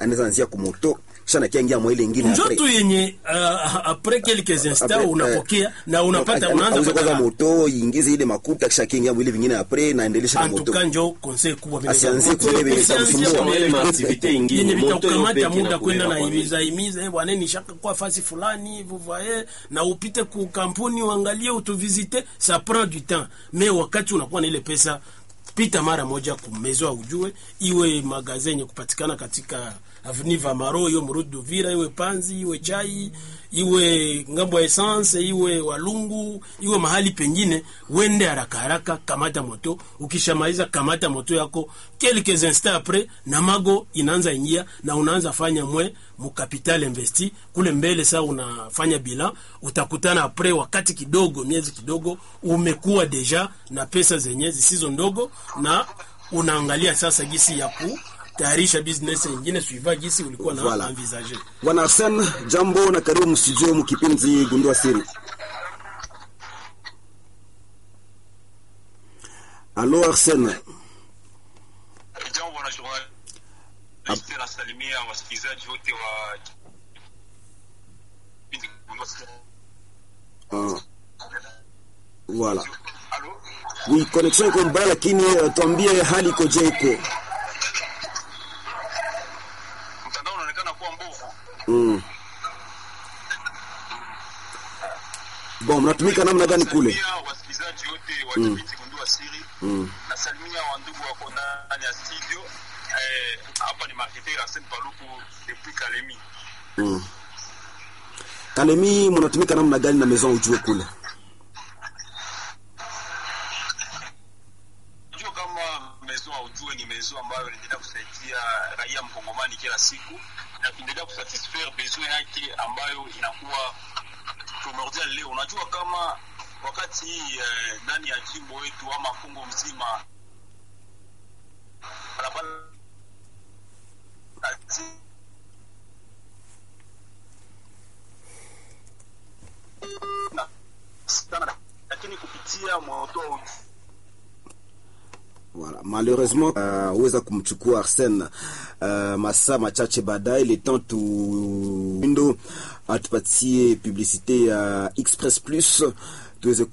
anaweza anzia kumoto kisha nakiangia mwa ile ingine njo après. tu yenye uh, apres quelques instants Après, unapokea na Donc, unapata ana- unaanza auze kwanza pata moto iingize ile makuta kisha kiingia mwili vingine apres naendelesha na moto antuka njo conseil kubwa vile Asianzie kule vile Usianzie vitamsumbua. kule Ile vile maaktivite ingine, yenye moto vitakukamata yope muda kina kwenda na kulera kwa imiza imiza eh, bwana nishaka kwa fasi fulani vous voyez na upite ku kampuni uangalie utuvizite ça prend du temps mais wakati unakuwa na ile pesa pita mara moja kumezwa ujue iwe magazin yenye kupatikana katika avenue Vamaro iwe Murudi Duvira iwe Panzi iwe Chai iwe ngambo ya essence iwe Walungu iwe mahali pengine, wende haraka haraka, kamata moto. Ukishamaliza kamata moto yako, quelques instants après na mago inaanza ingia na unaanza fanya mwe mu capital investi kule mbele. Saa unafanya bilan, utakutana après wakati kidogo, miezi kidogo, umekuwa deja na pesa zenye zisizo ndogo, na unaangalia sasa gisi ya ku tayarisha business nyingine suiva gisi ulikuwa na Voilà. envisager. Bwana Arsene, jambo na karibu mstudio mkipindi Gundua Siri. Alo Arsene, Jambo bwana journalist, nasalimia wasikilizaji wote wa kipindi Gundua Siri. uh, voilà. Halo? Oui, connexion iko mbaya lakini uh, tuambie hali ikoje iko. Mtandao unaonekana kuwa mbovu. Mm. Bon, mnatumika namna gani kule? Nasalimia wasikilizaji wote wa kipindi Gundua Siri. Mm. Nasalimia wandugu wako ndani ya studio. Eh, hapa ni marketer Arsene Paluku depuis Kalemi. Mm. Kalemi mnatumika namna gani na maison ujue kule? Unajua kama mezo ujue ni mezo ambayo inaendelea kusaidia raia mkongomani kila siku na kuendelea kusatisfaire besoin yake ambayo inakuwa primordial leo. Unajua kama wakati hii eh, ndani ya jimbo wetu ama Kongo mzima barabara na- sana, lakini kupitia moto wa uju- Voilà. Malheureusement uh, uweza kumchukua Arsene uh, masaa machache baadaye, le temps tu ndo atupatie publicité ya Express Plus tuweze